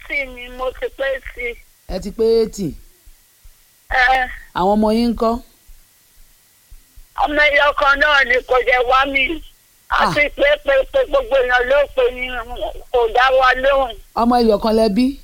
eighty ni mo ti pé sí ẹ ti pé eighty ẹ àwọn ọmọ yín ń kọ́ ọmọ ẹyọ kan náà ni kò jẹ́ wá mi àti pé pé pé gbogbo èèyàn ló pè ní kò dá wa lóhùn ọmọ ẹyọ kan lẹ bí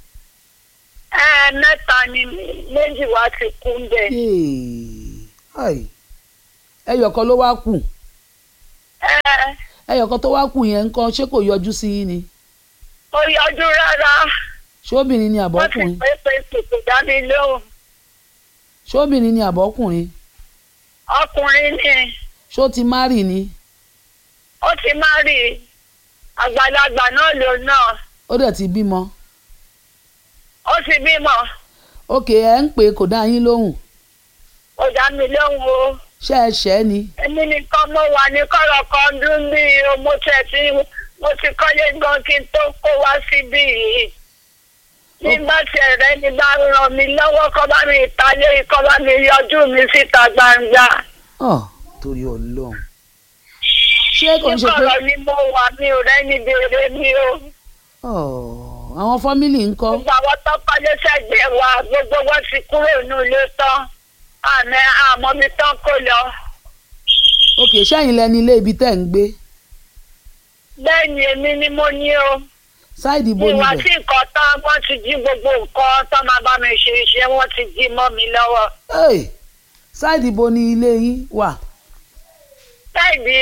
ẹ mẹ́ta ni méjì wá ti kú ń bẹ̀ Yéè. Ai. ẹyọ kan ló wá kù ẹ ẹyọ kan tó wá kù yẹn ń kọ́ ṣé kò yọjú sí yín ni kò yọjú rárá ṣé obìnrin ni wọ́n ti àbọ̀kùnrin pé pé pé kò dá mi lóhùn ṣé obìnrin ni àbọ̀kùnrin ọkùnrin ni ṣó ti márì ni ó ti má rí àgbàlagbà náà lò náà ó dẹ̀ ti bímọ ó ti bímọ òkè ẹ̀ ń pè é kò dá yín lóhùn kò dá mi lóhùn o. ṣé ẹ ṣẹ́ ni èmi nìkan mo wà ní kọ̀rọ̀ kan dún bí mo tẹ̀ tí mo ti kọ́lé gan kí n tó kó wá síbí yìí. nígbà tí ẹ̀rẹ́ ni bá ràn mí lọ́wọ́ kọ́ bá mi ìtàlé kọ́ bá mi yọjú mi síta gbangba. ọ torí Ọlọ́run ṣé kò ń ní ṣe pé kọ̀rọ̀ ni mo wà mi ò rẹ́ni béèrè mi o. ọ àwọn fámìlì ń kọ́ gbogbo àwọn tó kọ́lé sẹ́gbẹ̀ẹ́ wa gbogbo wọn ti kúrò ní ilé tán àmì àmọ́ mi tán kó lọ. òkè ṣẹ́yìn lẹni ilé ibi tẹ́ ń gbé bẹ́ẹ̀ ni èmi ni mo ní o. ṣáìdì ibo ìwà níbẹ̀ tí nǹkan tán wọ́n ti jí gbogbo nǹkan tó máa bá mi ṣe iṣẹ́ wọ́n ti jí mọ́ mi lọ́wọ́. Hey, ṣáìdì ibo ni ilé yín wà táìdì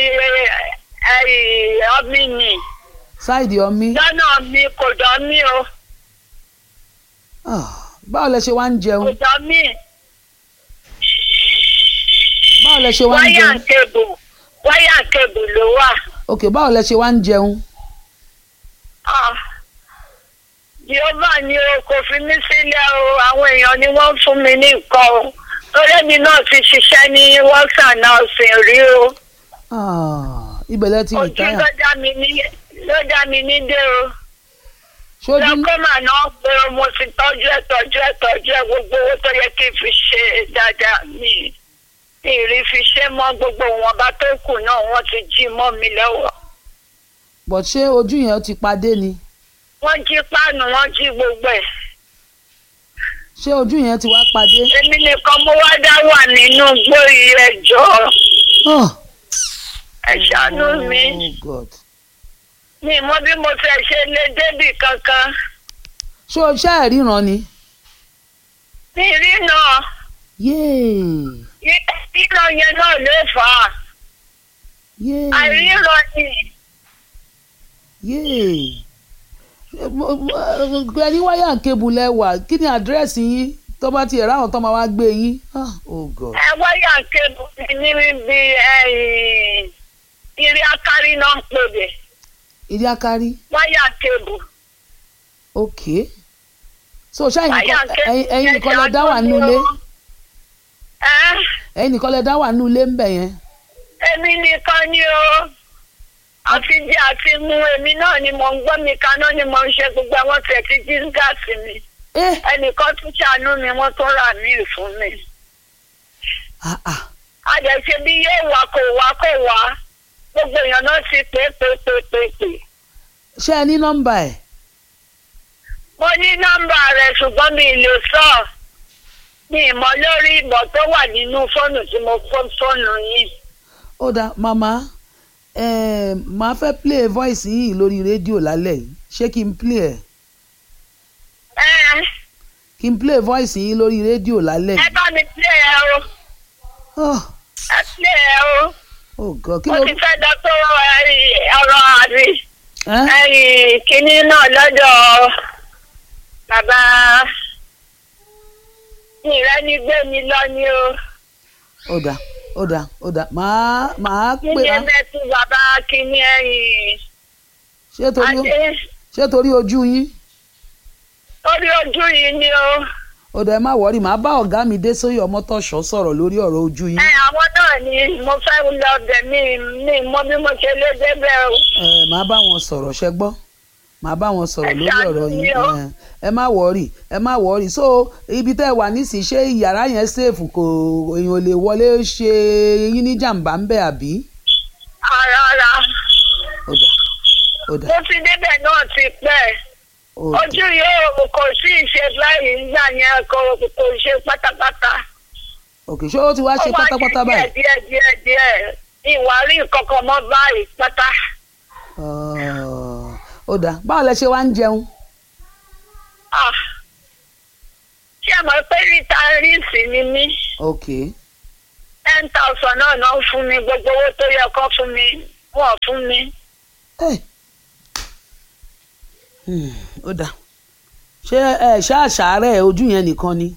ọmí ni ṣáìdì ọmí lọ́nà mi kò dán mí o Ah, báwo lẹ ṣe wá ń kò jẹun dán mí báwo lẹ ṣe wá ń wáyà jẹun kébù wáyà kébù ló wà. òkè báwo lẹ ṣe wá ń jẹun Ah, Jehovah ni o kò fi mí sílẹ̀ o àwọn èèyàn ni wọ́n fún mi ní nǹkan o torí mi náà ti ṣiṣẹ́ ní wọ́sàn náà sìn rí o. Ah, ibẹ̀ lẹ ti ojú rìtáyà ló dá mi ní ló dá mi ní dé o. ṣojú lọ́kọ́mà náà pé mo ti tọ́jú ẹ̀ tọ́jú ẹ̀ tọ́jú ẹ̀ gbogbo owó tó yẹ kí n fi ṣe dáadáa mi ìrì fi ṣe mọ́ gbogbo wọn bá tó kù náà wọ́n ti jí mọ́ mi lọ́wọ́. bọ̀ ṣé ojú yẹn ti padé ni wọ́n jí páànù wọ́n jí gbogbo ẹ̀. ṣé ojú yẹn ti wá padé. èmi nìkan mo wá dá wà nínú gbóyè ẹjọ́ Ah, ẹ ṣàánú mi oh God. mi mọ bí mo fẹ́ ṣe lé débì kankan ṣé o ṣe é ríran ni. mi rí náà yéè ríran yẹn náà ló fà á yéè àìríran ni. yéè ẹni wáyà kébù lẹ́wà kí ni àdírẹ́sì yín tó bá tiẹ̀ ráhùn tó máa wá gbé yín. Ah, oh God. ẹ wáyà kébù mi níbi irí akárí náà ń pè bẹ ìdí akárí wáyà kébù. ok so ṣáà wáyà ẹ̀yin ẹ̀yin nìkan lẹ dá wà nínú ilé ẹ ẹ̀yin nìkan lẹ dá wà nínú ilé ń bẹ̀ yẹn. èmi nìkan ni o àti jẹ àti mu èmi náà ni mò ń gbọ́ mi kaná ni mò ń ṣe gbogbo àwọn tẹ̀ tí jí gáàsì mi ẹ ẹnìkan tún ṣàánú mi wọ́n tún rà mí fún mi. ah ah àjẹsẹ bí yóò wá kò wá kò wá gbogbo èèyàn náà ti pè é pè é pè é pè é pè é. ṣé ẹ ní nọ́mbà ẹ̀ mo ní nọ́mbà rẹ̀ ṣùgbọ́n mi ì lè sọ mi ì mọ̀ lórí ìbọn tó wà nínú fóònù tí mo fọ́ fóònù yìí. ó dáa màmá eh, màá fẹ́ play voice yìí lórí rédíò lálẹ́ yìí ṣé kí n play ẹ̀ ẹ kí n play voice yìí lórí rédíò lálẹ́ ẹ yìí. bá mi plé ẹ o Oh, ẹ plé ẹ o oh God kí mo ló ti fẹ́ dọ́ tó ọ̀rọ̀ àbí ẹ́ ẹ̀yìn kínní náà lọ́dọ̀ bàbá ìrẹ́ni gbé mi lọ ni o ó dáa ó dáa ó dáa màá màá pè kínní á mẹ́tù bàbá kínní ẹ̀yìn ṣé torí adé ṣé torí ojú yín orí ojú yìí ni o. ó dáa ẹ má wọrí màá bá ọ̀gá mi dé sóyè ọmọtọ̀ṣọ́ sọ̀rọ̀ lórí ọ̀rọ̀ ojú yín ẹ àwọn náà ni mo fẹ́ lọ bẹ̀ mí mi mọ bí mo ṣe lé débẹ̀ o. ẹ màá bá wọn sọ̀rọ̀ ṣẹ gbọ́ màá bá wọn sọ̀rọ̀ Ẹ lórí ṣàánú ọ̀rọ̀ yín mi o. ẹ, ẹ má wọrí ẹ má wọrí so ibi tẹ́ ẹ wà nísìnyí ṣé yàrá yẹn ṣèfù kò èèyàn ò lè wọlé ṣe yín ní jàǹbá ń bẹ̀ àbí rárá ó dà ó dà mo ti débẹ̀ náà ti pẹ́ ok ojú yóò kò sí ìṣe báyìí nígbà yẹn kò kò ṣe pátápátá. ok ṣé ó ti wá ṣe Ó wá pátápátá ṣe báyìí. díẹ̀ díẹ̀ díẹ̀ díẹ̀ ìwárí kankan mọ́ báyìí pátá. Ah, ó dáa báwo lẹ ṣe wá ń jẹun. Ah. ṣé ẹ mọ̀ pé rìtáírìsì ni mí ok ten thousand náà náà fún mi gbogbo owó tó yẹ kó fún mi wọ́n fún mi. Eh. Hmm, ó dáa ṣé ẹ ṣáàṣàárẹ̀ ojú yẹn nìkan ni.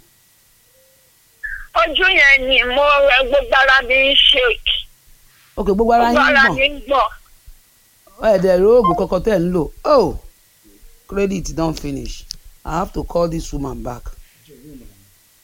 ojú yẹn ni mo rẹ gbogbo ara mi ń shake ok gbogbo ara gbogbo yín ara gbọ̀n mi ń gbọ̀n. ẹ̀ẹ́dẹ̀ róògùn kankan tẹ̀ ń lò oh credit don finish i have to call this woman back